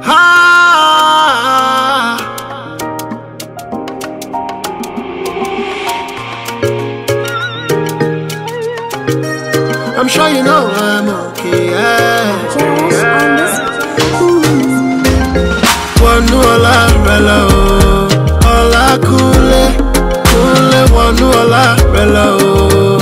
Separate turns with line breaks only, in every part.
Ah. I'm sure you know I'm okay. Yeah. Wọnú ọlá rẹ lọ o, ọlá kúnlé, kúnlé wọnú ọlá rẹ lọ o.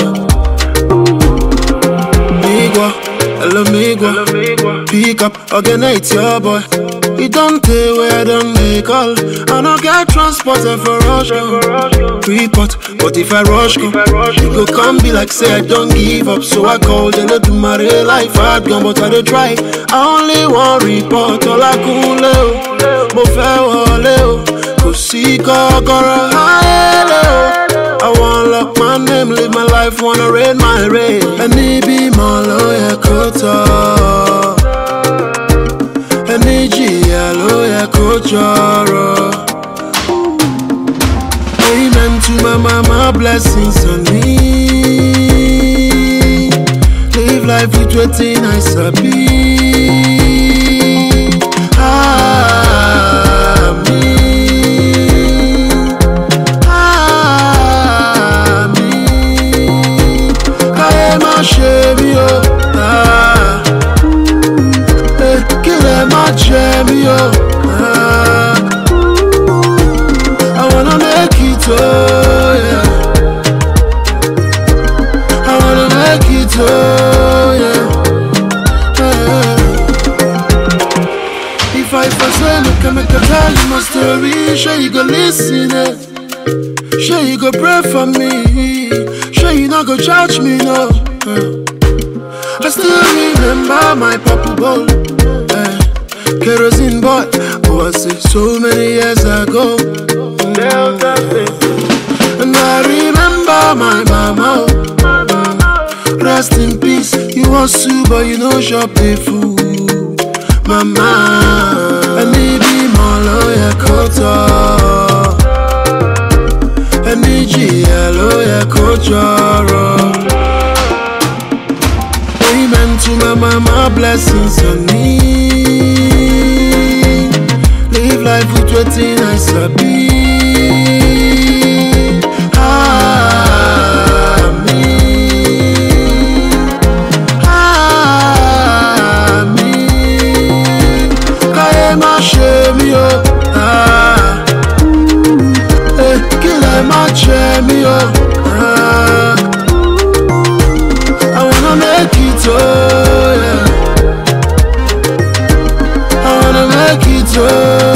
Migwa, hello Migwa, pick up, again it's your boy. You don't tell where I don't make call. I don't get transported for rush go. Report, but if I rush go, it go come be like say I don't give up. So I called and I do my real life hard gone, but I don't try. I only want report, all I cool mo fẹ́ wọlé o, kò sí kọ́kọ́rọ́ ayẹlẹ o. I wanna lock my name, live my life, wanna raid my raid. Ẹni bímọ ló yẹ kó tọ́. Ẹni jìyà ló yẹ kó jọrọ. Amen to my mama, blessings on me. Live life with wetin I sabi. Àmín. Àmín. Káyé má ṣe mí o. Ah. Eh, Kílẹ̀ má jẹ mí o. Ah. I wanna make it oh yeah. I wanna make it oh yeah. yeah. If I if I say look I make I tell you my story, sure you go listen it. Sure you go pray for me. Sure you not go judge me no. Uh. I still remember my purple bowl. eh, kerosene boy. Oh, I say so many years ago. And I remember my mama. oh. Mm. Rest in peace. You want soup, but you know shop the food. Mama, I need be more lawyer kota. I need you, lawyer kojoro. Amen to my mama, blessings on me. Live life with wetin I sabi. Àmín. Àmín. Káyé má ṣe mí o. Ah. Eh, Kílẹ̀ má jẹ mí o. Ah. I wanna make it oh yeah. I wanna make it oh